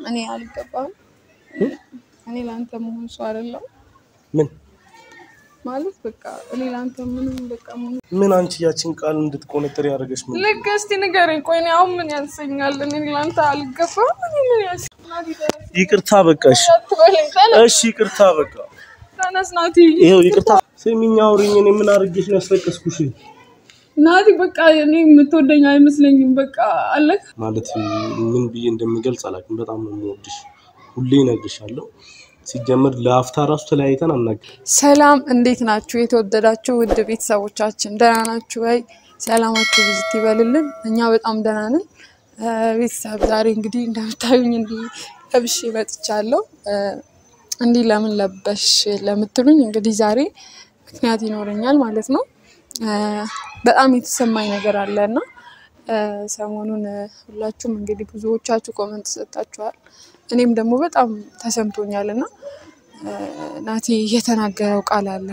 እኔ አልገባም። እኔ ለአንተ መሆን ሰው አይደለም ምን ማለት በቃ እኔ ለአንተ ምንም በቃ መሆን ምን አንቺ ያችን ቃል እንድትቆነጥር ያደረገች ምን ልክ እስቲ ንገረኝ። ቆይ እኔ አሁን ምን ያንሰኛል? እኔ ለአንተ አልገባም። እኔ ምን ያንሰኛል? ይቅርታ በቃ እሺ አትበለኝ። ተነስ፣ እሺ ይቅርታ በቃ ተነስ ናቲ። ይኸው ይቅርታ ስሚኝ አውሪኝ እኔ ምን አድርጌሽ ነው ያስለቀስኩሽ ናቲ በቃ እኔ የምትወደኝ አይመስለኝም። በቃ አለክ ማለት ምን ብዬ እንደምገልጽ አላውቅም በጣም ነው የምወድሽ ሁሌ እነግርሻለሁ ሲጀምር ለአፍታ ራሱ ተለያይተን አናውቅም ሰላም እንዴት ናችሁ? የተወደዳችሁ ውድ ቤተሰቦቻችን ደህና ናችሁ ወይ? ሰላማችሁ ብዝት ይበልልን። እኛ በጣም ደህና ነን። እ ቤተሰብ ዛሬ እንግዲህ እንደምታዩኝ እንዲህ ለብሼ መጥቻለሁ። እ እንዲህ ለምን ለበሽ ለምትሉኝ እንግዲህ ዛሬ ምክንያት ይኖረኛል ማለት ነው። እ በጣም የተሰማኝ ነገር አለ እና እ ሰሞኑን እ ሁላችሁም እንግዲህ ብዙዎቻችሁ ኮመንት ሰጣችኋል። እኔም ደግሞ በጣም ተሰምቶኛል እና እ ናቲ የተናገረው ቃል አለ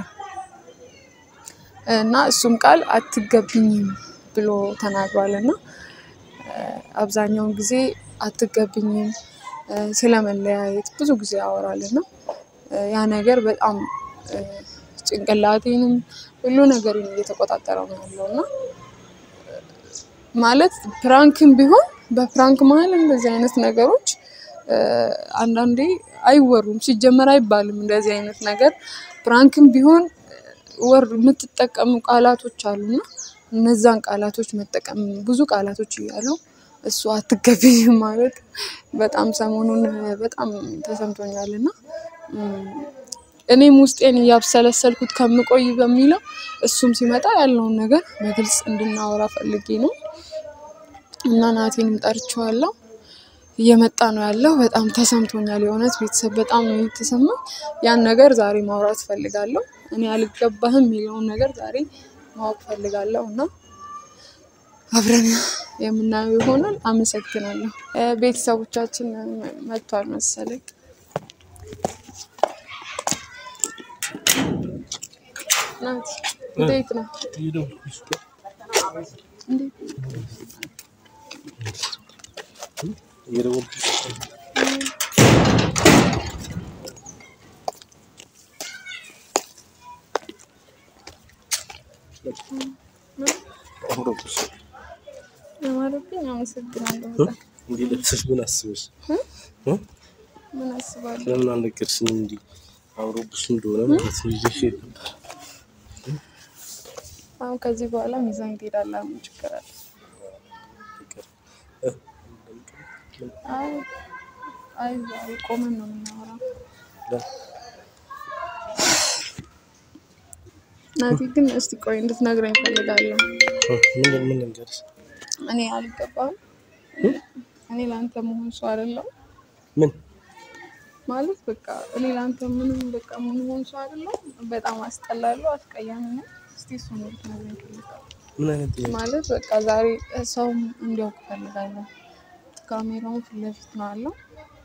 እና እሱም ቃል አትገብኝም ብሎ ተናግሯል እና እ አብዛኛውን ጊዜ አትገብኝም እ ስለመለያየት ብዙ ጊዜ ያወራል እና እ ያ ነገር በጣም እ ጭንቅላቴንም ሁሉ ነገርን እየተቆጣጠረው ነው ያለው እና ማለት ፕራንክም ቢሆን በፕራንክ መሀል እንደዚህ አይነት ነገሮች እ አንዳንዴ አይወሩም። ሲጀመር አይባልም እንደዚህ አይነት ነገር። ፕራንክም ቢሆን ወር የምትጠቀሙ ቃላቶች አሉና እነዛን ቃላቶች መጠቀም ብዙ ቃላቶች እያሉ እሱ አትገቢኝም ማለት በጣም ሰሞኑን በጣም ተሰምቶኛል እና እም፣ እኔም ውስጤን እያብሰለሰልኩት ከምቆይ በሚለው እሱም ሲመጣ ያለውን ነገር በግልጽ እንድናወራ ፈልጌ ነው እና ናቴንም ጠርቼዋለሁ። እየመጣ ነው ያለው። በጣም ተሰምቶኛል። የእውነት ቤተሰብ በጣም ነው የተሰማኝ። ያን ነገር ዛሬ ማውራት ፈልጋለሁ። እኔ አልገባህም የሚለውን ነገር ዛሬ ማወቅ ፈልጋለሁ እና አብረን የምናየው ይሆናል። አመሰግናለሁ። እ ቤተሰቦቻችን መጥቷል መሰለኝ። ናቲ እንዴት ነው? እንዴት እየደወልኩሽ አምሮብሽ ለማለብኝ አመሰግናለሁ። በጣም እንዲህ ለብሰሽ ምን አስበሽ እ? ምን አስባለሁ? ለምን አልነገርሽኝም? እንዲህ አምሮብሽ እንደሆነ ማለት ነው ይዤሽ ነበር። አሁን ከዚህ በኋላ ሚዛን ትሄዳለህ። ምን ችግር አለ? ፍቅር እ? አይ አይ ዛሬ ቆመን ነው የምናወራው። ለ- ናቲ ግን እስቲ ቆይ እንድትነግረኝ እፈልጋለሁ። እ? ምን ምን ልንገርሽ? እኔ አልገባም። እኔ ለአንተ መሆን ሰው አይደለም ምን ማለት በቃ እኔ ለአንተ ምንም በቃ መሆን ሰው አይደለም። በጣም አስጠላለሁ፣ አስቀያሚ ነው። እስቲ እሱ ነው ልትነግረኝ እፈልጋለሁ። ምን አይነት ጥያቄ? ማለት በቃ ዛሬ ሰውም እንዲያውቅ እፈልጋለሁ። ካሜራውን ፊት ለፊት ነው አለው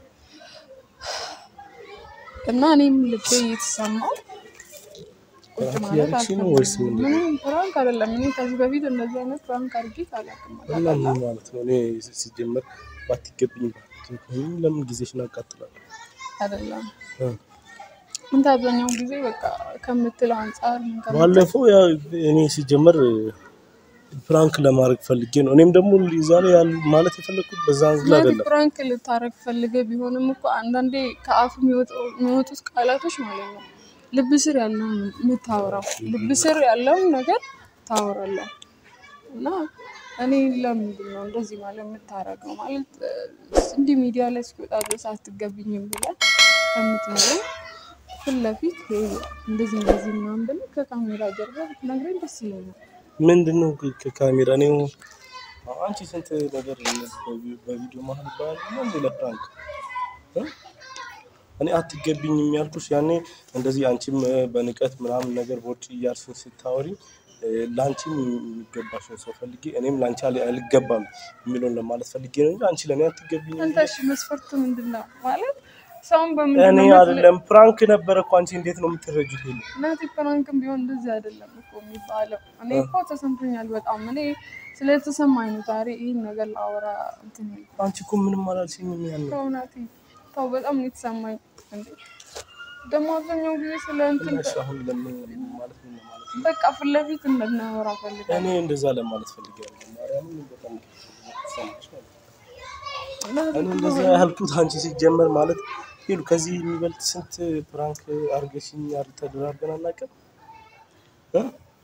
እና እኔም ልቤ እየተሰማው ቁጭ ፕራንክ ማለት እያደረግሽ ነው ወይስ አልፈልግም። ምንድን ነው? ምንም ፕራንክ አይደለም። እኔ ከዚህ በፊት እንደዚህ አይነት ፕራንክ አድርጌ አላውቅም። እና ምን ማለት ነው? እኔ ሲጀመር ባትገቢኝ ባትገቢኝ ለምን ጊዜሽን አቃጥላለሁ? አይደለም እ? አንተ አብዛኛው ጊዜ በቃ ከምትለው አንጻር ምን ከምትለው ባለፈው ያው እኔ ሲጀመር ፕራንክ ለማድረግ ፈልጌ ነው። እኔም ደግሞ ዛሬ ያሉ ማለት የፈለግኩት በዛ አንግል ማለት አይደለም። ፕራንክ ልታረግ ፈልገ ቢሆንም እኮ አንዳንዴ ከአፍ የሚወጣው- የሚወጡት ቃላቶች ማለት ነው ልብ ስር ያለውን ነው የምታወራው። ልብ ስር ያለውን ነገር ታወራለህ እና እኔ ለምንድን ነው እንደዚህ ማለት የምታረገው? ማለት እ፣ እንዲህ ሚዲያ ላይ እስኪወጣ ድረስ አትገብኝም ብለህ ከምትነግረኝ ፊት ለፊት ይሄ እንደዚህ እንደዚህ ምናምን ብለህ ከካሜራ ጀርባ ብትነግረኝ ደስ ይለኛል። ምንድን ነው ከ- ከካሜራ እኔ አንቺ ስንት ነገር በቪ- በቪዲዮ መሀል ይባላል እና እንደ ለፕራንክ እ? እኔ አትገቢኝም ያልኩሽ ያኔ እንደዚህ አንቺም እ፣ በንቀት ምናምን ነገር በውጭ እያልሽኝ ስታወሪ እ፣ ለአንቺም የሚገባሽን ሰው ፈልጌ እኔም ለአንቺ አል- አልገባም የሚለውን ለማለት ፈልጌ ነው እንጂ አንቺ ለእኔ አትገቢኝም አንተ እሺ መስፈርቱ ምንድን ነው ማለት ሰውን እኔ በምንድን ነው የምትለ- አይደለም ፕራንክ ነበረ እኮ አንቺ እንዴት ነው የምትረጁት? ይሄን እናቴ ፕራንክም ቢሆን እንደዚህ አይደለም እኮ የሚባለው። እኔ እኮ ተሰምቶኛል በጣም እኔ ስለተሰማኝ ነው ዛሬ ይህን ነገር ላወራ እንትን ያልኩት። አንቺ እኮ ምንም አላልሽኝም። ያን ተው እናቴ ተው፣ በጣም ነው የተሰማኝ። እንዴ ደግሞ አብዛኛው ጊዜ ስለ እንትን እሺ፣ አሁን ለምን ማለት ምን ማለት ነው? በቃ ፊት ለፊት እንድናወራ ፈልጋለሁ። እኔ እንደዛ ለማለት ፈልጌያለሁ። ማርያምን በጣም ተሰማሽ ማለት ነው። እናቴ እኔ እንደዛ ያልኩት አንቺ ሲጀመር ማለት ሄሉ ከዚህ የሚበልጥ ስንት ፕራንክ አርገሽኝ ተደራርገን አናውቅም እ?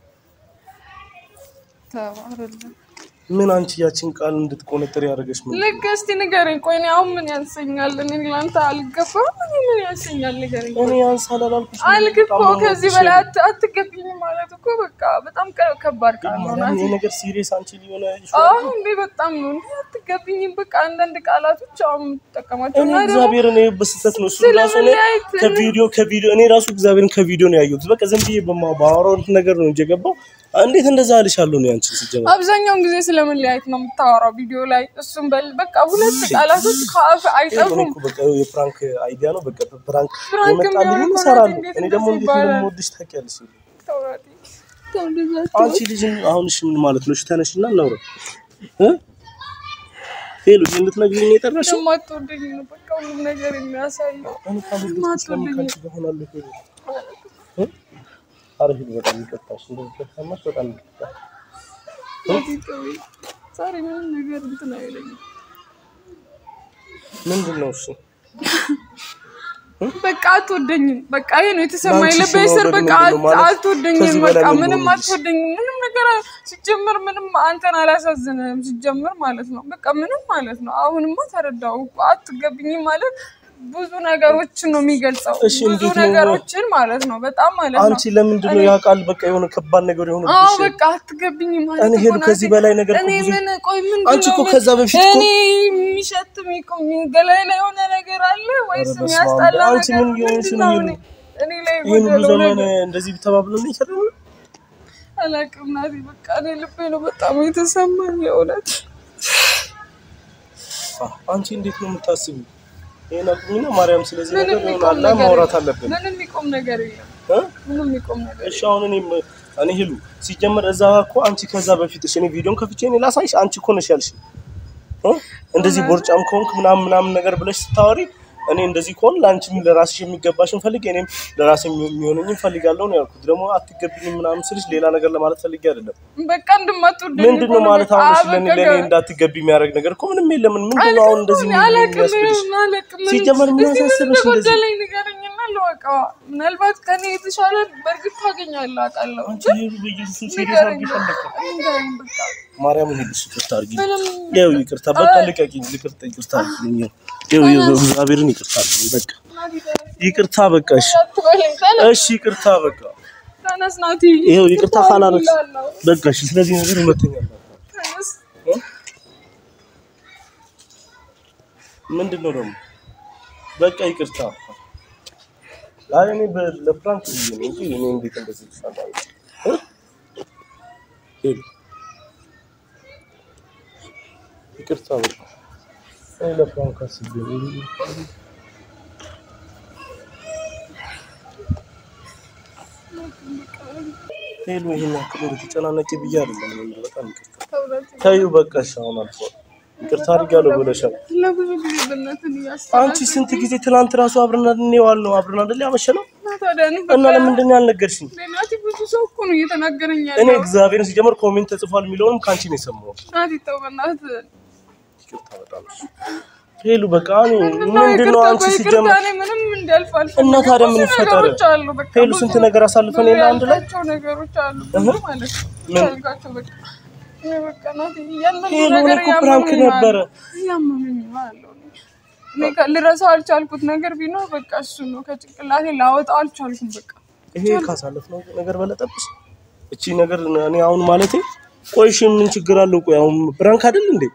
ተው አይደለም ምን አንቺ ያችን ቃል እንድትቆነጥር ያደረገች ምን ልክ እስቲ ንገረኝ። ቆይ እኔ አሁን ምን ያንሰኛል? እኔ ለአንተ አልገባም። እኔ ምን ያንሰኛል? ንገረኝ። እኔ ያንሳል አላልኩሽ አልክ እኮ ከዚህ በላይ አት- አትገቢኝ ማለት እኮ በቃ በጣም ከ- ከባድ ቃል ነው ናቲ። ይሄ ነገር ሲሪየስ አንቺ ሊሆነ አሁን እንዴ በጣም ነው እንዴ አትገቢኝም። በቃ አንዳንድ ቃላቶች አሁን የምትጠቀማቸው እኔ እና ደግሞ እግዚአብሔር እኔ በስህተት ነው እሱ ራሱ እኔ ስለመለያየት ከቪዲዮ ከቪዲዮ እኔ ራሱ እግዚአብሔርን ከቪዲዮ ነው ያየሁት። በቃ ዝም ብዬ በማ- ባወራው ነገር ነው እንጂ የገባው እንዴት እንደዛ አልሻለሁ ነው ያንቺ ሲጀመር አብዛኛውን ጊዜ ስለመለያየት ነው የምታወራው ቪዲዮ ላይ። እሱም በል በቃ ሁለት ቃላቶች ከአፍ እኔ አይጠፉም። እኮ በቃ የፕራንክ አይዲያ ነው። በቃ ፕራንክ ፕራንክ የመጣልኝ የሚሆን ከሆነ እሰራለሁ። እንዴት እኔ ደግሞ እንደዚህ እንዴት ይባላል? እንደምወድሽ ታውቂያለሽ። ተው ናቲ፣ ተው እንደዛ አትበል። አንቺ ልጅ አሁን እሺ ምን ማለት ነው? እሺ ተነሽና እናውራ እ ሄሎ ይሄን ልትነግሪኝ ነው የጠራሽው? እንደማትወደኝ ነው በቃ ሁሉም ነገር የሚያሳየው። እኔ ካልወደድኩሽ ለምን ከአንቺ ጋር እሆናለሁ? ሄሎ እ ኧረ ሄሎ በጣም ይቅርታሽ። እንደዚህ ከተሰማሽ በጣም ይቅርታ። ናቲ ተወኝ። ዛሬ ምንም ነገር እንትን አይለኝም። ምንድን ነው እሱ? በቃ አትወደኝም። በቃ ይሄ ነው የተሰማኝ። ለአንቺ ልቤ ስር መውደድ በቃ ምንድን ነው ማለት? አትወደኝም። ከዚህ በቃ በላይ ምን ምንም ልሆንልሽ? አትወደኝም። ምንም ነገር ሲጀምር ምንም አንተን አላሳዝንም ሲጀምር ማለት ነው። በቃ ምንም ማለት ነው። አሁንማ ተረዳው እኮ አትገብኝም ማለት ብዙ ነገሮችን ነው የሚገልጸው። እሺ፣ ብዙ እንዴት ነው? ነገሮችን ማለት ነው። በጣም ማለት ነው። አንቺ ለምንድን ነው ያ ቃል በቃ የሆነ ከባድ ነገር የሆነ አዎ በቃ አትገብኝም ማለት እኔ እኮ ሄዱ ናቲ። ከዚህ በላይ ነገር እኮ እኔ ብዙ ምን ቆይ ምን አንቺ እኮ ከዛ በፊት እኮ እኔ የሚሸት የሚቆም ገላይ ላይ የሆነ ነገር አለ ወይስ ኧረ በስመ አብ። የሚያስጠላ አንቺ ነገር ምን እየሆንሽ ምንድን ነው? ነው? እኔ እኔ ላይ ይህን ሁሉ የጎደለው ዘመን ነገር እንደዚህ ተባብሎ ነው የሰራው? አላውቅም ናቲ። በቃ እኔ ልቤ ነው በጣም የተሰማኝ የእውነት አ- አንቺ እንዴት ነው የምታስቢው? ይሄን አቁሚና ማርያም፣ ስለዚህ ነገር ምንም ይሆናል የሚቆም ነገር ማውራት የለም። አለብን ምንም የሚቆም ነገር የለም። እ? ምንም የሚቆም ነገር እሺ አሁን እኔ እኔ ሄሉ ሲጀመር እዛ እኮ አንቺ ከዛ በፊት እሺ እኔ ቪዲዮን ከፍቼ እኔ ላሳይሽ አንቺ እኮ ነሽ ያልሽ እ? እንደዚህ ቦርጫም ከሆንክ ምናምን ምናምን ነገር ብለሽ ስታወሪ እኔ እንደዚህ ከሆን ለአንቺም ለራስሽ የሚገባሽን ፈልግ እኔም ለራሴ የሚሆነኝን ፈልጋለሁ ነው ያልኩት። ደግሞ አትገብኝም ምናምን ስልሽ ሌላ ነገር ለማለት ፈልጌ አይደለም። በቃ እንደማትወደኝ ምንድን ነው እኮ ማለት በቃ አሁን እሺ ለኔ በቃ ለኔ እንዳትገቢ የሚያደርግ ነገር እኮ ምንም የለም። ምንድን ነው አሁን እንደዚህ ምን አላውቅም የሚያስብልሽ? ምንም አላውቅም ምንም። ሲጀመር ምን እስኪ ያሳስብሽ እንደዚህ? እንደጎደለኝ ንገረኝና ልወቀዋ። ምናልባት ከኔ የተሻለ በእርግጥ ታገኛለህ አውቃለሁ። አንቺ ግን ሄሉ በኢየሱስ ሲሪየስ ንገረኝ አድርጊ በቃ ፈለግከው ንገረኝ በቃ ማርያምን ሄዱ ይቅርታ አድርጊ። ምንም ያው ይቅርታ በቃ ልቀቂኝ። ይቅርታ ይቅርታ አድርጊልኝ። ያው ያው እግዚአብሔርን ይቅርታ አድርጊልኝ። በቃ ይቅርታ በቃ እሺ አትበለኝ። ተነስ እሺ ይቅርታ በቃ ተነስ ናቲ። ይኸው ይቅርታ ካላረግሽ እላለሁ። በቃ እሺ። ስለዚህ ነገር ሁለተኛ ተነስ እ? ምንድን ነው ደግሞ በቃ ይቅርታ። አይ እኔ በ- ለፍራንክ ብዬ ነው እንጂ እኔ እንዴት እንደዚህ ይሻላል እ? ሄሉ ይቅርታ በቃ እኔ ለፍራንክ አስቤ ነው። ሄሉ ይሄን ያክል እንደተጨናነቂ ብዬ አይደለም። እኔ በጣም ይቅርታ ተውረት ተይው በቃ እሺ። አሁን አልፏል። ይቅርታ አድርጋለሁ ብለሻል። ለብዙ ጊዜ በእናትህ እያስጠላኝ አንቺ ስንት ጊዜ ትናንት ራሱ አብረን አይደል የዋልነው አብረን አይደል ያመሸነው እና ታዲያ እኔ እና በቃ ለምንድን ነው ያልነገርሽኝ? ናቲ ብዙ ሰው እኮ ነው እየተናገረኝ እኔ ያለው። እግዚአብሔርን ሲጀመር ኮሜንት ተጽፏል የሚለውንም ከአንቺ ነው የሰማሁት። ናቲ ተው በእናትህ ይቅርታ በጣም እሺ። ሄሉ በቃ እኔ እና ምንድን ነው ይቅርታ አንቺ በይቅርታ ሲጀመር እኔ ምንም እንዲያልፍ አልፈልግም። እና ታዲያ ምን ብዙ ይፈጠር? ነገሮች አሉ በቃ ሄሉ ብዙ ስንት ነገር አሳልፈን የለ አንድ ላይ ያልካቸው ነገሮች አሉ ብዙ እህ? ማለት ነው። ምን? ያልካቸው በቃ እኔ በቃ ናቲ እያንዳንዱ ሄሉ እኔ ነገር እኮ ፕራንክ እያመመኝ ነው ነበረ። ያለው። እያመመኝ ነው ያለው። እኔ ከ- ልረሳው አልቻልኩት ነገር ቢኖር በቃ እሱ ነው። ከጭንቅላቴ ላወጣው አልቻልኩም በቃ ይሄ ካሳለፍነው ነገር በለጠብሽ እቺ ነገር እኔ አሁን ማለቴ ቆይ እሺ ምን ችግር አለው? ቆይ አሁን ፕራንክ አይደል እንዴ?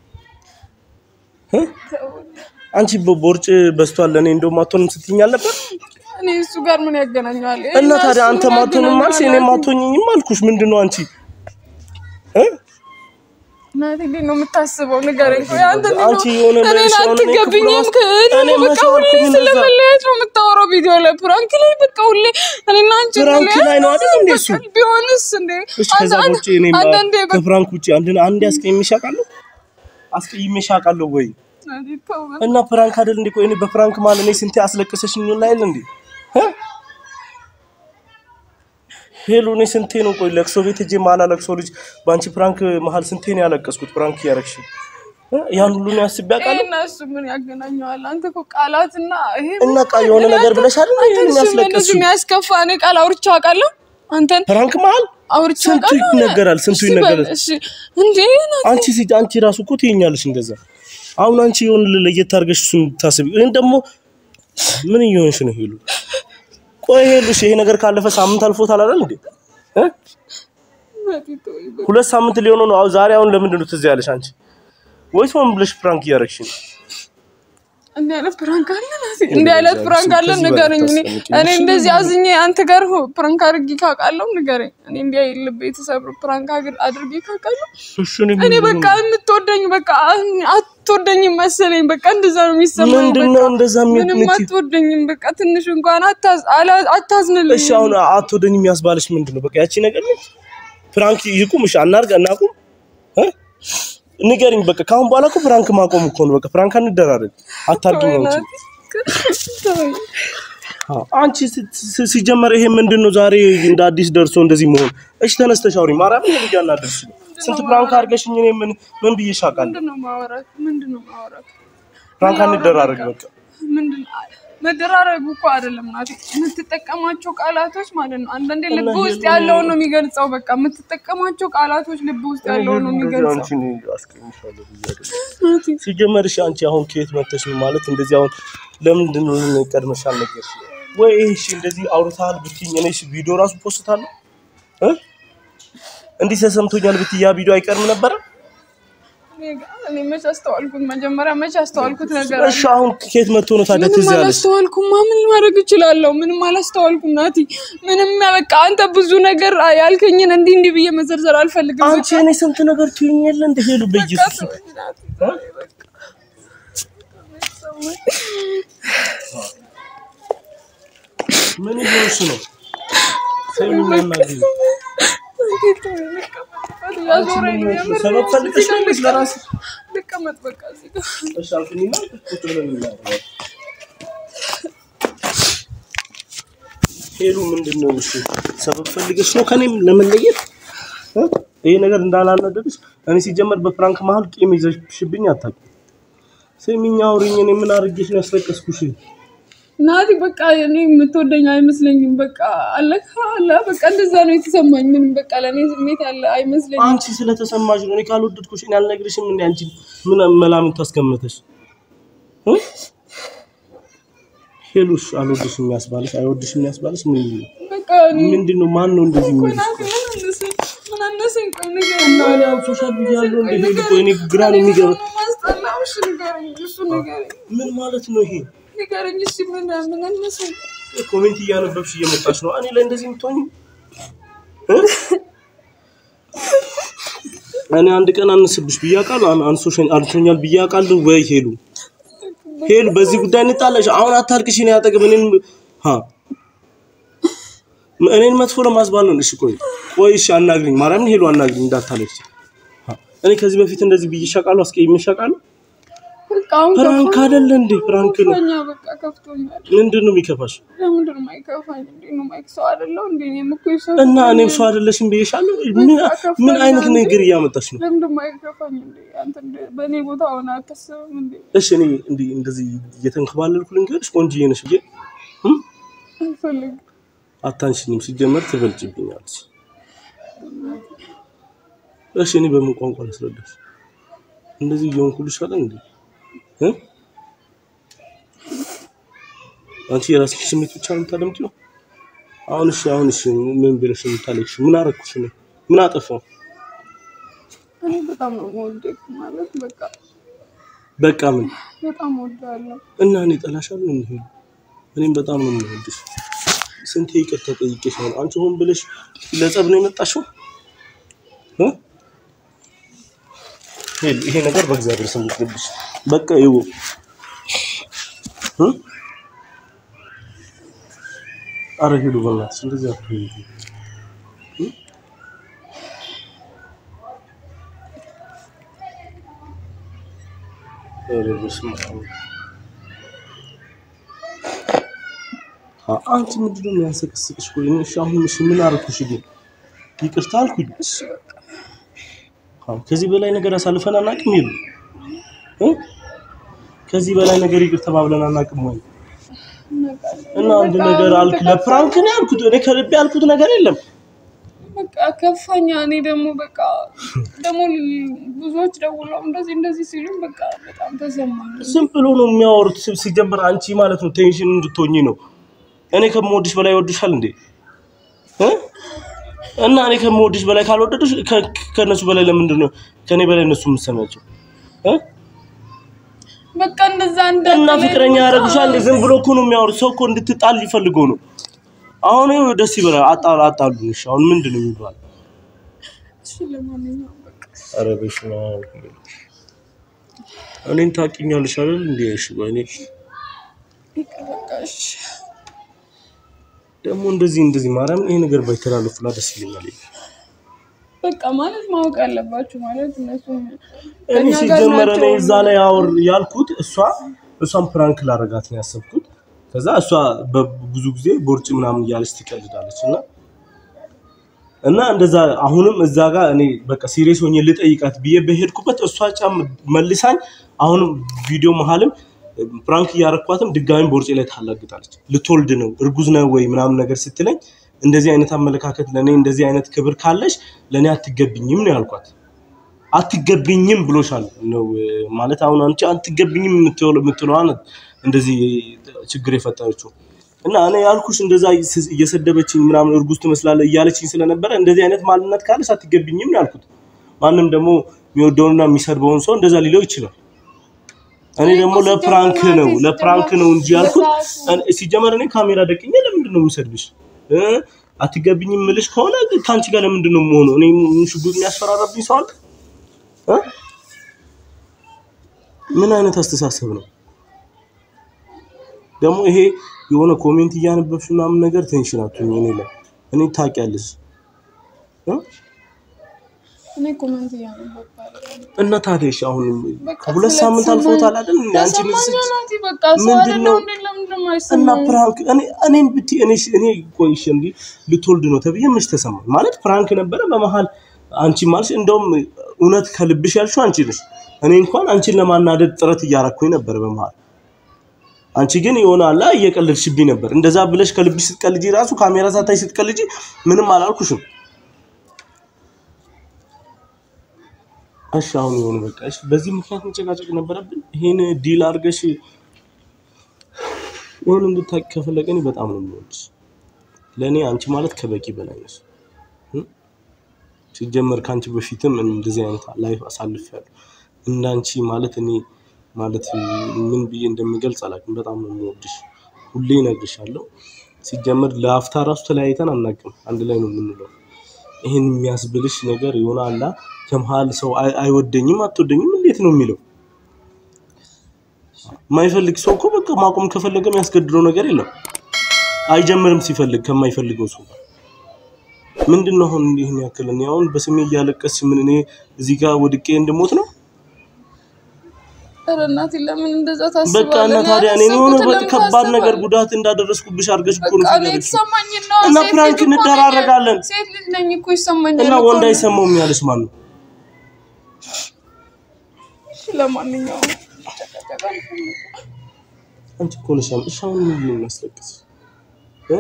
እ? አንቺ ቦርጭ በስቷል ለእኔ እንደውም አትሆንም ስትይኝ አልነበር? እኔ እሱ ጋር ምን ያገናኘዋል? እና እኔ ታዲያ እሱ አንተ ምን ማትሆንም አልሽ፣ እኔ ያገናኘዋል? ማትሆኝም አልኩሽ። ምንድን ነው አንቺ እ? እናቴ እንዴት ነው የምታስበው? ንገረኝ። ቆይ አንተ እንዴት አንቺ ነው የሆነ እኔን ለእሱ የሆነ አትገቢኝም? ክብር ከእኔ እኔ በቃ መቼ ሁሌ አልኩኝ እንደዛ? ስለመለያየት ነው የምታወራው ቪዲዮ ላይ ፕራንክ ላይ በቃ ሁሌ እኔና አንቺ ፕራንክ እንለያይ ላይ ነው አይደል እንዴ እሱ? በቃ ቢሆንስ እንዴ እሺ ከዛ አንተ- ውጭ እኔ አንዳንዴ በቃ ከፍራንክ ውጭ አንድ አንድ አስቀይሜሽ አውቃለሁ አስቀይሜሽ አውቃለሁ ወይ እናቴ ተው በቃ። እና ፕራንክ አይደል እንዴ ቆይ እኔ በፕራንክ ማለት እኔ ስንቴ አስለቀሰሽኝ ነው ላይ እንዴ እ? ሄሎ እኔ ስንቴ ነው ቆይ ለቅሶ ቤት ሄጄ ማላ ለቅሶ ልጅ በአንቺ ፕራንክ መሀል ስንቴ ነው ያለቀስኩት ፕራንክ እያረግሽ እ? ያን ሁሉ ነው ያስቤ አውቃለሁ ይሄና እሱ ምን ያገናኘዋል? አንተ እኮ ቃላትና ይሄ እና ቃ የሆነ ነገር ብለሽ አይደል አንተ ይሄን እሱ ያስለቀስሽው የሚያስከፋ እኔ ቃል አውርቼ አውቃለሁ አንተን ፕራንክ መሀል አውርቼ ስንቱ አውቃለሁ። ይነገራል፣ ስንቱ እሺ በል፣ ይነገራል። እሺ እንዴ ናት አንቺ ሲ አንቺ ራሱ እኮ ትይኛለሽ እንደዛ። አሁን አንቺ የሆነ ለየት አድርገሽ እሱን ታስቢ። እኔ ደግሞ ምን እየሆንሽ ነው ሄሉ? ቆይ ሄሉሽ ይሄ ነገር ካለፈ ሳምንት አልፎታል አይደል እንዴ? እ? ናቲ ተወኝ በቃ። ሁለት ሳምንት ሊሆነው ነው። አሁን ዛሬ አሁን ለምንድን ነው ትዝ ያለሽ አንቺ? ወይስ ምን ብለሽ ፕራንክ እያደረግሽ ነው? እንዲህ አይነት ፕራንክ አለ ናቲ? እንዲህ አይነት ከዚህ ፕራንክ አለ በላይ ንገረኝ። እኔ ታስጨንቂኝ። እኔ እንደዚህ አዝኜ አንተ ጋር ሆ- ፕራንክ አድርጌ ካውቃለሁ ንገረኝ። እኔ እንዲህ ልብ የተሰብር ፕራንክ አግር- አድርጌ ካውቃለሁ እሺ እኔ እኔ በቃ የምትወደኝ በቃ አትወደኝም መሰለኝ። በቃ እንደዛ ነው የሚሰማው። ምንድን በቃ ነው እንደዛ ምንም የምትይ? አትወደኝም። በቃ ትንሽ እንኳን አታዝ- አላ- አታዝንልኝ። እሺ አሁን አትወደኝ የሚያስባልሽ ምንድን ነው? በቃ ያቺ ነገር ነች። ፕራንክ ይቁም። እሺ አናርግ እናቁም እ? ንገሪኝ በቃ ከአሁን በኋላ እኮ ፕራንክ ማቆም እኮ ነው። በቃ ፕራንክ አንደራረግ። አታርጊ ነው እንጂ ተወኝ። አዎ፣ አንቺ ስ- ስ- ሲጀመር ይሄ ምንድን ነው ዛሬ እንደ አዲስ ደርሶ እንደዚህ መሆን? እሺ ተነስተሽ አውሪ። ማርያም ነው ልጅ አናደርሽ። ስንት ፕራንክ አድርገሽኝ እኔ ምን ምን ብዬሽ አውቃለሁ? ምንድን ነው ማውራት? ምንድን ነው ማውራት? ፕራንክ አንደራረግ በቃ። ምንድን መደራረጉ እኮ አይደለም ናቲ፣ የምትጠቀማቸው ቃላቶች ማለት ነው። አንዳንዴ ልብ ውስጥ ያለውን ነው የሚገልጸው። በቃ የምትጠቀማቸው ቃላቶች ልብ ውስጥ ያለውን ነው የሚገልጸው። አንቺን አስቀይምሻለሁ ብዬሽ አይደለም። ናቲ ሲጀመር እሺ አንቺ አሁን ከየት መጥተሽ ነው ማለት እንደዚህ አሁን ለምንድን ነው ለምን ቀድመሽ አልነገርሽ ወይ እሺ እንደዚህ አውርተሃል ብትይኝ እኔ እሺ ቪዲዮ ራሱ ፖስታለሁ እ እንዲህ ተሰምቶኛል ብትይ ያ ቪዲዮ አይቀርም ነበረ እኔ ጋ- እኔ መች አስተዋልኩት? መጀመሪያ መች አስተዋልኩት ነገር አለ? እሺ አሁን ከየት መጥቶ ነው ታዲያ ምንም ትዝ ያለሽ አላስተዋልኩም። ምን ማድረግ እችላለሁ? ምንም አላስተዋልኩም ናቲ። ምንም በቃ አንተ ብዙ ነገር ያልከኝን እንዲህ እንዲህ ብዬ መዘርዘር አልፈልግም። አንቺ እኔ ስንት ነገር ትይኝ የለ እንደ ሄሉ በቃ በኢየሱስ ተወኝ ናቲ፣ ተወኝ በቃ። ምን ይሆንሽ ነው ሰሚ ማናገር ያዞረኝ ነው የምር። ሰበብ ፈልገሽ ነው ወይስ ለራስሽ ልቀመጥ በቃ እዚህ ጋር። እሺ አልኩኝና ቁጭ ብለን እናወራለን ሄሉ ምንድን ነው እሺ ሰበብ ፈልገሽ ነው ከኔም ለመለየት እ? ይሄ ነገር እንዳላናደድሽ እኔ ሲጀመር በፍራንክ መሀል ቂም ይዘሽብኝ አታውቂም ስሚኝ አውሪኝ እኔ ምን አድርጌሽ ነው ያስለቀስኩሽ ናቲ በቃ እኔ የምትወደኝ አይመስለኝም። በቃ አለካ አለ በቃ እንደዛ ነው የተሰማኝ። ምንም በቃ ለእኔ ስሜት አለ አይመስለኝም። አንቺ ስለተሰማሽ ነው እኔ ካልወደድኩሽ እኔ አልነግርሽም እንዴ አንቺ ምን መላምት ታስቀምጠሽ እ? ሄሉሽ አልወድሽም የሚያስባልሽ አይወድሽም የሚያስባልሽ ምን በቃ እኔ ምንድን ነው ማን ነው እንደዚህ ቆይ የሚልሽ ናቲ ምን አነሰኝ? ምን አነሰኝ? ቆይ ንገረኝ። እና እኔ አሁን ሶሻል ሚዲያ ያለው እንደ ሄሉ ቆይ እኔ ግራ ነው የሚገባ ማስጠላው። እሺ ንገረኝ፣ እሱ ንገረኝ፣ ምን ማለት ነው ይሄ ንገረኝ። እሺ ምን ምን አነሰኝ? ኮሜንት እያነበብሽ እየመጣሽ ነው እኔ ላይ እንደዚህ የምትሆኝ እ? እኔ አንድ ቀን አነስብሽ ብዬ አውቃለሁ አን- አንሶሽኝ አንሶኛል ብዬ አውቃለሁ ወይ ሄሉ ሄሉ በዚህ ጉዳይ እንጣላሽ አሁን አታልቅሽ እኔ አጠገብ እኔን ሀ እኔን መጥፎ ለማስባል ነው እሺ ቆይ ቆይ እሺ አናግሪኝ ማርያምን ሄሉ አናግሪኝ እንዳታለቅሽ ሀ እኔ ከዚህ በፊት እንደዚህ ብዬሽ አውቃለሁ አስቀይሜሽ አውቃለሁ በቃ አሁን ፕራንክ አይደለ እንዴ ፕራንክ ነው ከፍቶኛል። በቃ ከፍቶኛል። ምንድን ነው የሚከፋሽ ለምንድን ነው የማይከፋኝ? እንዴ ነው የማይክ ሰው አይደለሁ እንዴ? እኔም እኮ የሰው እና እኔም ሰው አይደለሽም ብዬሻለሁ። ምን ምን አይነት ነገር እያመጣሽ ነው? ለምንድን ነው የማይከፋኝ? እንዴ አንተ እንደ በእኔ ቦታ ሆነ አታስብም እንዴ? እሺ እኔ እንዲህ እንደዚህ እየተንከባለልኩ ልንገርሽ፣ ቆንጆዬ ነሽ ብዬ እም? አልፈልግም። አታንሽኝም። ሲጀመር ትበልጭብኛለሽ። እሺ እኔ በምን ቋንቋ ላስረዳሽ? እንደዚህ እየሆንኩልሽ አለ እንዴ? እ? አንቺ የራስሽ ስሜት ብቻ ነው የምታደምጪው? አሁን እሺ አሁን እሺ ምን ብለሽ ነው የምታለቅሽው? ምን አደረኩሽ እኔ? ምን አጠፋው? እኔ በጣም ነው የምወደው ማለት በቃ በቃ ምን በጣም እወዳለሁ። እና እኔ ጠላሻለሁ እንዴ? እኔም በጣም ነው የምወድሽ። ስንቴ ይቅርታ ጠይቄሻለሁ። አንቺ ሆን ብለሽ ለጸብ ነው የመጣሽው እ? ሄሉ ይሄ ነገር በእግዚአብሔር ስም ይቅርብሽ። በቃ ይው እ አረ ሄሉ በእናትሽ እንደዚህ አትሁኝ። እ? ኧረ በስመ አብ። አ- አንቺ ምንድን ነው የሚያንሰቀስቅሽ? ቆይ እኔ እሺ አሁን እሺ ምን አደረኩሽ? ግን ይቅርታ አልኩኝ። እሺ በቃ አዎ፣ ከዚህ በላይ ነገር አሳልፈን አናውቅም። ይሉ ከዚህ በላይ ነገር ይቅር ተባብለን አናውቅም ወይ? እናውቃለን። እና አንድ በቃ ነገር አልክ፣ በቃ ለፕራንክ ነው ያልኩት። እኔ ከልቤ ያልኩት ነገር የለም። በቃ ከፋኛ። እኔ ደግሞ በቃ ደግሞ ብዙዎች ደውለው እንደዚህ እንደዚህ ሲሉኝ በቃ በጣም ተሰማኝ። ዝም ብሎ ነው የሚያወሩት። ሲ- ሲጀምር አንቺ ማለት ነው ቴንሽን እንድትሆኚ ነው። እኔ ከምወድሽ በላይ ይወድሻል እንዴ እ? እና እኔ ከምወድሽ በላይ ካልወደዱሽ ከ- ከእነሱ በላይ ለምንድን ነው ከእኔ በላይ እነሱ የምትሰሚያቸው እ? በቃ እንደዛ እና እንዳትለኝ ፍቅረኛ በቃ። ያደረጉሻል እንዴ? ዝም ብሎ እኮ ነው የሚያወሩት። ሰው እኮ እንድትጣል ይፈልገው ነው። አሁን ይኸው ደስ ይበላል። አጣሉ አጣሉን። እሺ አሁን ምንድን ነው የሚባለው? እሺ ለማንኛውም በቃ ኧረ በስመ አብ። እኔን ታውቂኛለሽ አይደል እንዴ? እሺ በእኔ ይቅር በቃ እሺ። ደግሞ እንደዚህ እንደዚህ ማርያም ይሄ ነገር ባይተላለፉላ ደስ ይለኛል። በቃ ማለት ማወቅ አለባችሁ ማለት እነሱ እኔ ሲጀመር እኔ እዛ ላይ አወር ያልኩት እሷ እሷን ፕራንክ ላረጋት ነው ያሰብኩት። ከዛ እሷ በብዙ ጊዜ ቦርጭ ምናምን እያለች ትቀልዳለች እና እና እንደዛ አሁንም እዛ ጋር እኔ በቃ ሲሪየስ ሆኜ ልጠይቃት ብዬ በሄድኩበት እሷ ጫም መልሳኝ አሁንም ቪዲዮ መሀልም ፕራንክ እያረኳትም ድጋሚ ቦርጬ ላይ ታላግጣለች። ልትወልድ ነው እርጉዝ ነው ወይ ምናምን ነገር ስትለኝ እንደዚህ አይነት አመለካከት ለእኔ እንደዚህ አይነት ክብር ካለሽ ለእኔ አትገቢኝም ነው ያልኳት። አትገቢኝም ብሎሻል ነው ማለት አሁን አንቺ አትገቢኝም የምትለው የምትለዋን እንደዚህ ችግር የፈጠረችው እና እኔ ያልኩሽ እንደዛ እየሰደበችኝ ምናምን እርጉዝ ትመስላለህ እያለችኝ ስለነበረ እንደዚህ አይነት ማንነት ካለሽ አትገቢኝም ነው ያልኩት። ማንም ደግሞ የሚወደውንና የሚሰድበውን ሰው እንደዛ ሊለው ይችላል። እኔ ደግሞ ለፕራንክ ነው ለፕራንክ ነው እንጂ ያልኩት ሲጀመር እኔ ካሜራ ደቅኜ ለምንድን ነው የምሰድብሽ? እ አትገቢኝም የምልሽ ከሆነ ከአንቺ ጋር ለምንድን ነው የምሆነው? እኔ ሽጉጥ የሚያስፈራራብኝ ሰው አለ? እ? ምን አይነት አስተሳሰብ ነው ደግሞ ይሄ? የሆነ ኮሜንት እያነበብሽ ምናምን ነገር ቴንሽን አትሁኝ እኔ ላይ እኔ ታውቂያለሽ እ? እኔ ኮመንት እያነበብኩ አይደለም። እና ታዲያ እሺ አሁን በቃ ከሁለት ሳምንት ስለተሰማኝ- አልፎታል አይደል? እንዴ አንቺ ተሰማኝ ልጅ ናቲ፣ በቃ ሰው ምንድን አይደለም ነው? እንዴ? ለምንድን ነው እና የማይሰማኝ? ፕራንክ እኔ እኔን ብትይ እኔ እኔ ቆይሽ እንዲ ልትወልድ ነው ተብዬ መች ተሰማኝ ማለት ፕራንክ ነበረ በመሀል አንቺ ማለሽ እንደውም እውነት ከልብሽ ያልሽው አንቺ ነሽ እኔ እንኳን አንቺን ለማናደድ ጥረት እያረኩኝ ነበር በመሀል አንቺ ግን የሆነ አላ እየቀለድሽብኝ ነበር እንደዛ ብለሽ ከልብሽ ስትቀልጂ ራሱ ካሜራ ሳታይ ስትቀልጂ ምንም አላልኩሽም እሺ አሁን የሆነ በቃ እሺ በዚህ ምክንያት መጨቃጨቅ ነበረብን ይሄን ዲል አድርገሽ ይሁን እንድታቂ ከፈለገ እኔ በጣም ነው የምወድሽ። ለእኔ አንቺ ማለት ከበቂ በላይ ነሽ። እ? ሲጀመር ከአንቺ በፊትም እንደዚህ አይነት ላይፍ አሳልፌያለሁ። እንዳንቺ ማለት እኔ ማለት ምን ብዬ እንደምገልጽ አላውቅም። በጣም ነው የምወድሽ። ሁሌ እነግርሻለሁ። ሲጀመር ለአፍታ ራሱ ተለያይተን አናውቅም። አንድ ላይ ነው የምንለው። ይህን የሚያስብልሽ ነገር የሆነ አላ ከመሀል ሰው አይ- አይወደኝም አትወደኝም እንዴት ነው የሚለው የማይፈልግ ሰው እኮ በቃ ማቆም ከፈለገ የሚያስገድደው ነገር የለም። አይጀምርም ሲፈልግ ከማይፈልገው ሰው ጋር ምንድን ነው አሁን እንዲህን ያክል እኔ አሁን በስሜ እያለቀስሽ ምን እኔ እዚህ ጋር ወድቄ እንድሞት ነው? ኧረ እናቴ ለምን እንደዛ በቃ ታስባለህ? እና እኔ ታዲያ እኔ የሆነ ያላሰብኩትን በቃ ለምን ከባድ ነገር ታስባለህ? ጉዳት እንዳደረስኩብሽ አድርገሽ እኮ ነው በቃ እኔ ያለችው። የተሰማኝን ነው። እና ሴት ፕራንክ ልጅ እኮ ነኝ። እንደራረጋለን። ሴት ልጅ ነኝ እኮ ይሰማኛል እና እኮ ወንድ ነው። አይሰማውም ያለሽ ማን ነው? እሺ ለማንኛውም ጨቀጨቃ አልፈልግም። አንቺ እኮ ነሽ ያም- እሺ አሁን ምን ነው የሚያስለቅስሽ? እ?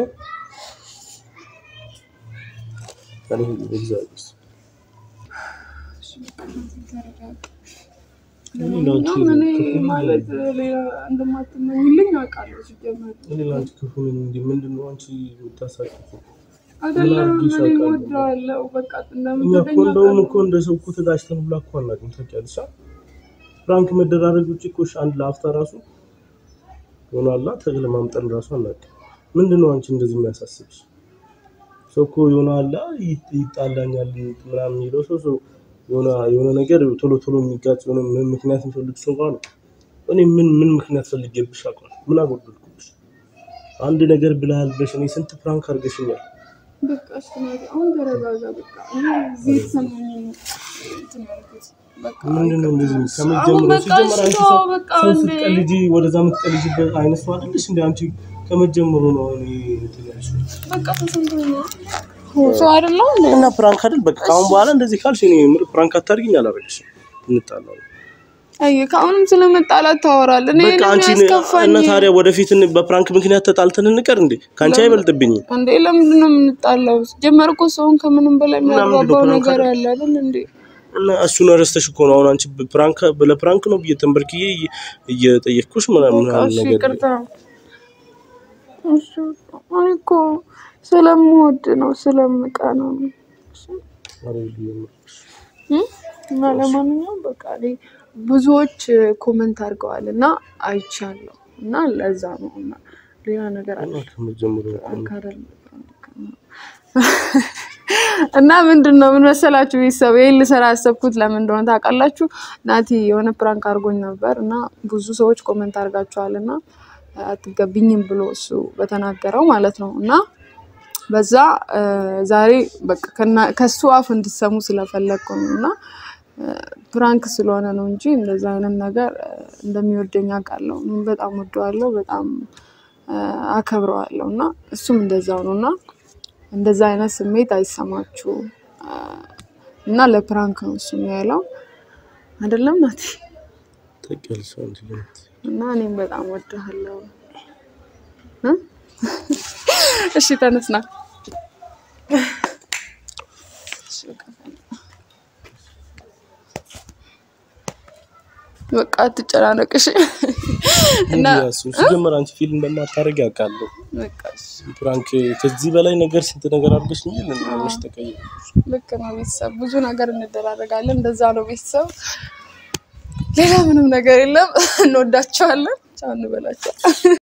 ኧረ በእግዚአብሔር ስም። እሺ በቃ እናቴ ተረጋጋ። እኔ ላንቺ ለማንኛውም እኔ ክፉ ነኝ ማለት ሌላ እንደማትመኝልኝ አውቃለሁ ሲጀመር እኔ ላንቺ ክፉ ነኝ እንዴ? ምንድን ነው አንቺ የምታሳቅፊው? አይደለም አድርጌሽ እኔ አውቃለሁ? እወድሃለሁ በቃ እኛ እንደምትወደኝ እኮ እንደውም አውቃለሁ። እኮ እንደ ሰው እኮ ተጋጭተን ሁላ እኮ አናውቅም። ታውቂያለሽ? አ? ፍራንክ መደራረግ ውጭ እኮ እሺ፣ አንድ ለአፍታ ራሱ ይሆናላ ተለማምጠን ራሱ አናውቅም። ምንድን ነው አንቺ እንደዚህ የሚያሳስብሽ? ሰው እኮ ይሆናላ ይጣላኛል ምናምን የሚለው ሰው ሰው የሆነ የሆነ ነገር ቶሎ ቶሎ የሚጋጭ የሆነ ምን ምክንያት የሚፈልግ ሰው ጋር ነው። እኔ ምን ምን ምክንያት ፈልጌብሽ አውቃለሁ? ምን አጎደልኩብሽ? አንድ ነገር ብለሃል ብለሽ እኔ ስንት ፕራንክ አድርገሽኛል። በቃ እሺ ናቲ፣ አሁን ተረጋጋ። በቃ እኔ እዚህ የተሰማኝ ነው እንትን ያልኩት። በቃ ምንድን ነው እንደዚህ አሁን ከመጀመሩ በቃ ሲጀመር እሺ አንቺ ተው፣ ሰው በቃ ሰው እንዴ ስትቀልጂ ወደዛ የምትቀልጂበት አይነት ሰው አይደለሽ እንደ አንቺ ከመጀመሩ ነው እኔ እንትን ያልሽው። በቃ ተሰምቶኝ ነው። ሰው አይደለም እንዴ? እና ፕራንክ አይደል በቃ ከአሁን በኋላ እንደዚህ ካልሽ እኔ ምር ፕራንክ አታርጊኝ አላረግሽም። እንጣላለን አይ ከአሁንም ስለመጣላት ታወራለህ። እኔ በቃ አንቺ ያስከፋኝ እና ታዲያ ወደፊት በፕራንክ ምክንያት ተጣልተን እንቀር እንዴ? ከአንቺ አይበልጥብኝም። እንዴ ለምንድን ነው የምንጣላው? ጀመር እኮ ሰውን ከምንም በላይ ምንድን ነው የሚያግባባው ፕራንክ ነገር አይደል? ያለ አይደል እንዴ? እና እሱን ረስተሽ እኮ ነው አሁን አንቺ ፕራንክ ለፕራንክ ነው ብዬ ተንበርክዬ እየ- እየጠየቅኩሽ ምናምን በቃ ምናምን እሺ ነገር ይቅርታ። እሺ እኔ እኮ ስለምወድ ነው ስለምቀና ነው። እሺ እም? እና ለማንኛውም በቃ እኔ ብዙዎች ኮመንት አድርገዋል እና አይቻለሁ እና ለዛ ነው እና ሌላ ነገር አለ ከመጀመሩ አካደል እና ምንድን ነው ምን መሰላችሁ ቤተሰብ ይህን ልሰራ ያሰብኩት ለምን እንደሆነ ታውቃላችሁ? ናቲ የሆነ ፕራንክ አድርጎኝ ነበር እና ብዙ ሰዎች ኮመንት አድርጋችኋል እና አትገቢኝም ብሎ እሱ በተናገረው ማለት ነው እና በዛ እ፣ ዛሬ በቃ ከና- ከሱ አፍ እንድትሰሙ ስለፈለግኩ ነው እና እ፣ ፕራንክ ስለሆነ ነው እንጂ እንደዛ አይነት ነገር እ፣ እንደሚወደኝ አውቃለሁ። እኔም በጣም ወደዋለሁ፣ በጣም እ፣ አከብረዋለሁ እና እሱም እንደዛው ነው እና እንደዛ አይነት ስሜት አይሰማችሁ እ፣ እና ለፕራንክ ነው እሱ ያለው አይደለም ናቲ? ተቀል ሰው እንጂ እና እኔም በጣም ወድሃለሁ። እ? እሺ ተነስና በቃ አትጨናነቅ እሺ። እና እሱ ሲጀመር አንቺ ፊልም እንደማታደርግ ያውቃለሁ። በቃ እሺ፣ ፕራንክ ከዚህ በላይ ነገር ስንት ነገር አድርገሽ እንጂ ለምን ተቀየርሽ? ልክ ነው ቤተሰብ፣ ብዙ ነገር እንደራረጋለን። እንደዛ ነው ቤተሰብ፣ ሌላ ምንም ነገር የለም። እንወዳቸዋለን። ቻው እንበላቸው።